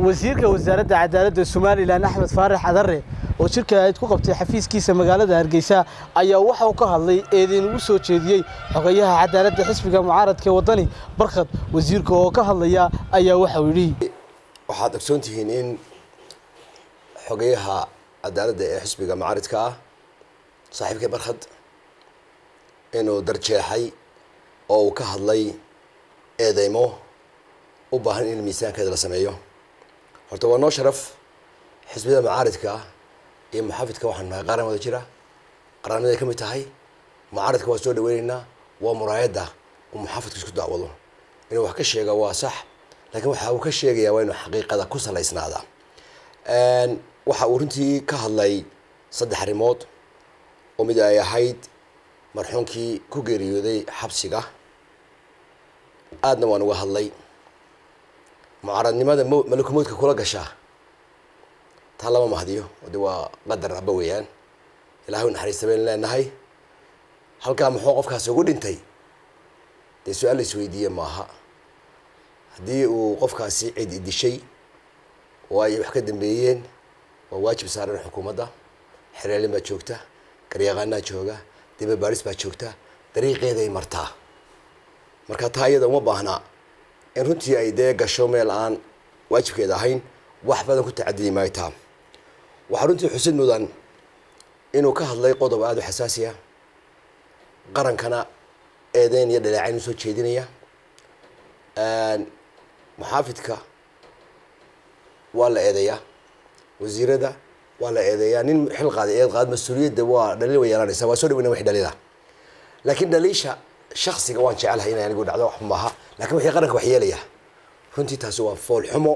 wasiirka wasaaradda cadaaladda somalilan axmed faarax cadare oo shirka ayd ku qabtay xafiiskiisa magaalada hargeysa ayaa waxa uu ka hadlay eedeyn ugu soo jeediyey xogayaha cadaaladda xisbiga mucaaradka ee waddani barkhad wasiirka oo ka hadlaya ayaa waxauu yidhi waxaad ogsoon tihiin in xogayaha cadaaladda ee xisbiga mucaaridka ah saaxiibkay barkhad inuu darjeexay oo uu ka hadlay eedeymo u baahan in miisaankeeda la sameeyo horta waa noo sharaf xisbiyada mucaaridka iyo muxaafidka waxaan nahay qaran wada jira qarannimaday ka mid tahay mucaaridka waa soo dhaweyneynaa waa muraayadda uu muxaafidka isku dacwado inuu wax ka sheega waa sax laakiin waxa uu ka sheegayaa waa inuu xaqiiqada ku salaysnaada waxa uu runtii ka hadlay saddex arrimood oo mid ay ahayd marxuunkii ku geeriyooday xabsiga aadna waan uga hadlay mucaaradnimada m malakumoodka kula gashaa taa lama mahdiyo de waa qadar aba weeyaan ilahay u naxariista baynu leenahay halkaa muxuu qofkaasi ugu dhintay dee su-aal la isweydiiye maaha haddii uu qofkaasi cid idishay oo ay wax ka dambeeyeen waa waajib saaran xukuumadda xereelin baa joogta garyaqaanaa jooga daba baaris baa joogta dariiqeeday martaa marka taa iyada uma baahnaa in runtii ay dee gasho meel aan waajibkeeda ahayn wax badan ku tacadidi maayo taa waxaa runtii xusid mudan inuu ka hadlay qodob aada u xasaasiya qarankana eedeyn iyo dhaleecayn usoo jeedinaya muxaafidka waa la eedeeyaa wasiirada waa la eedeeyaa nin xil qaaday eed qaad mas-uuliyadda waa dhaliil way yeelanaysaa waa soo dhaweyna wixii dhaliila laakiin dhaliisha shaksiga waan jecelahay inay anigu dhacdo waxba maaha lakin wixii qaranka wax yeelaya runtii taasi waa fool xumo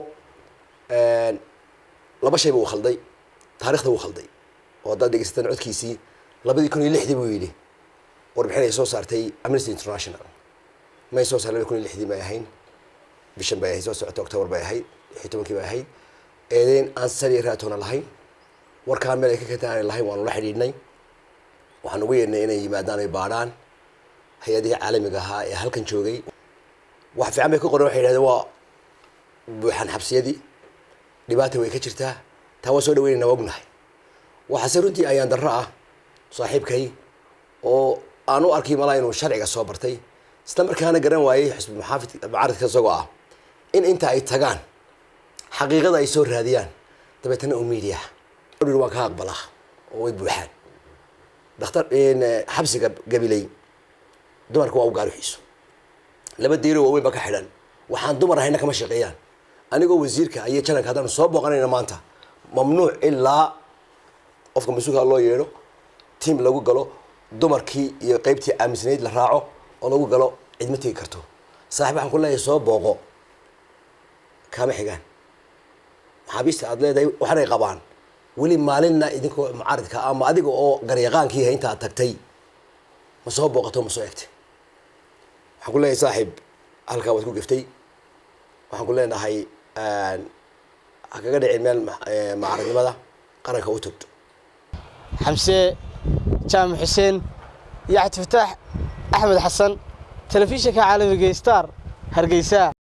laba shayba uu khalday taarikhda wuu khalday oo haddaad dhegeysataan codkiisii labadii kun iyo lixdii buu yidhi warbixin ay soo saartay amnesty international may soo saar labadi kun iyo lixdii may ahayn bishan bay ahayd soo socota octobar bay ahayd lixii tobankii bay ahayd eedeyn aan saliya raatoona lahayn warkaan meel ay ka kenta aanay lahayn waanu la xidhiidhnay waxaan ugu yeedhnay inay yimaadaan ay baadhaan hay-adihii caalamiga ahaa ee halkan joogay wax fiican bay ka qoren waxay yidhahdeen waa buuxan xabsiyadii dhibaata way ka jirtaa taa waa soo dhaweynayna waa ognahay waxaase runtii ayaan darro ah saaxiibkay oo aan u arkay malaa inuu sharciga soo bartay isla markaana garan waayey xisbi muxaafid mucaaridka isagoo ah in inta ay tagaan xaqiiqada ay soo raadiyaan dabeetana oo media waan ka aqbalaa oo way buuxaan daktar xabsiga gabiley dumarka waa u gaaruxiiso laba diiro waaweyn baa ka xidhan waxaan dumar ahayna kama shaqeeyaan anigoo wasiirka iyo jananka haddaanu soo booqanayna maanta mamnuuc ilaa qofka mas-uulka loo yeedho tiam lagu galo dumarkii iyo qeybtii aaminsanayd la raaco oo lagu galo cidma tegi karto saaxib waxaan ku leeyahay soo booqo kaama xigaan maxaabiista aada leedahay waxanay qabaan weli maalinna idinkoo mucaaridka ama adiga oo garyaqaankiiha intaad tagtay ma soo booqato ma soo egtay waxaan ku leeyahay saaxiib halkaa waad ku geftay waxaan ku leenahay ha kaga dhicin meel mucaaradnimada qaranka u togto xamse jaamac xuseen iyo cabdifataax axmed xasan telefishinka caalamiga star hargeysa